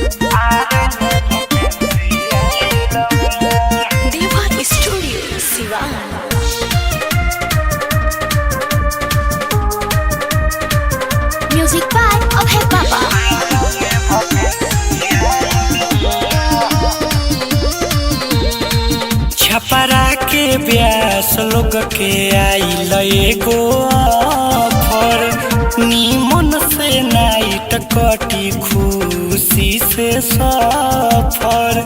Devar Studio Sivan. Music by Abhay Baba. Chhapra के ब्यास लोग के आइल एगो ऑफर नीमन से नाइट कटी खुशी से सफर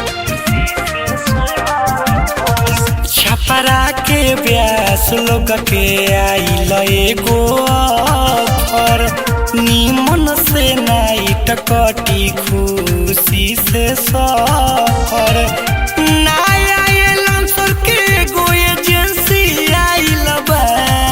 छपरा के ब्यास लोग के आइल एगो ऑफर नीमन से नाइट कटी खुशी से सफर नया एलांसर के एगो एजेंसी आइल बा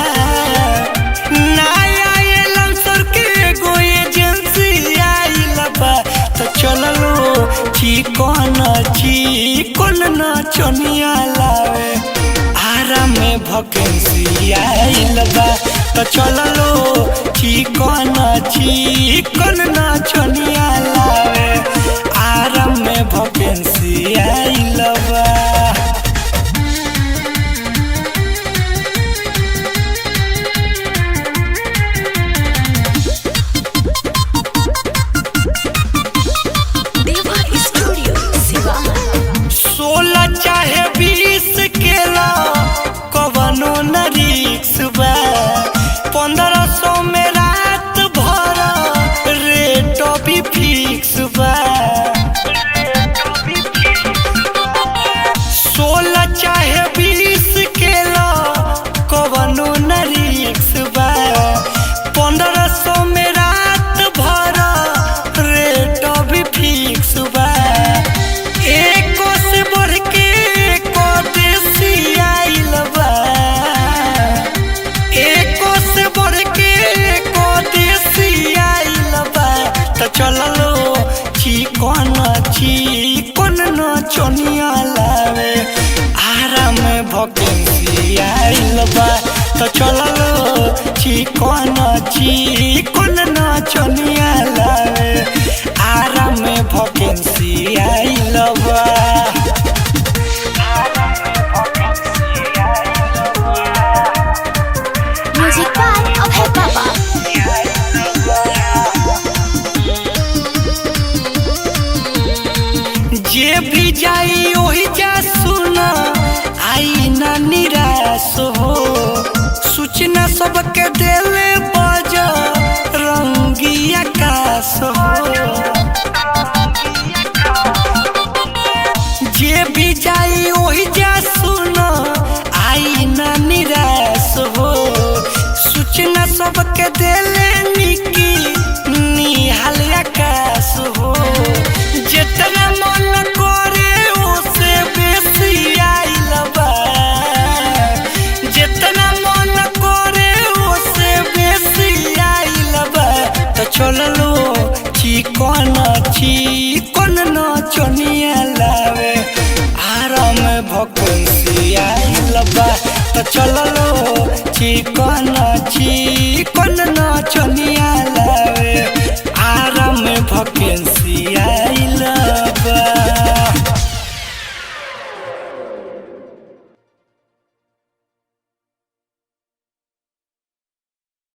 नया एलांसर के एगो एजेंसी आइल बा तो चललो चिकन चिकन नचनिया लावे आराम में भकेंसी आइल बा तो चललो चिकन चिकन नचनिया लावे आराम में भकेंसी आइल बा Devar Studio Sivan. सोलह चाहे बीस केला कवनो न रिक्स बा पंद्रह सौ में रात भर रेट भी फिक्स बा सोलह चाहे बीस केला कवनो न रिक्स बा पंद्रह सौ में रात भर रेट भी फिक्स बा एको से बढ़ के एको देसी आइल बा एको से बढ़ के एको देसी आइल बा त चललो चिकन चिकन नचनिया लावे आराम भकेंसी आइल बा त चललो चिकन चिकन नचनिया लावे आराम भकेंसी आइल बा Music by Abhay Baba. जे भी जाई ओही जा सुना आई ना निराश हो सूचना सबके देले बज रंगी आकाश हो जे भी जाई ओही जा सुना आई ना निराश हो सूचना सबके देले निकी निहाल आकाश हो जितना मन करे ओसे बेसी आइल बा जितना मन करे ओसे बेसी आइल बा तो चललो चिकन चिकन नचनिया लावे आराम भकुंसी आइल बा तो चललो चिकन चिकन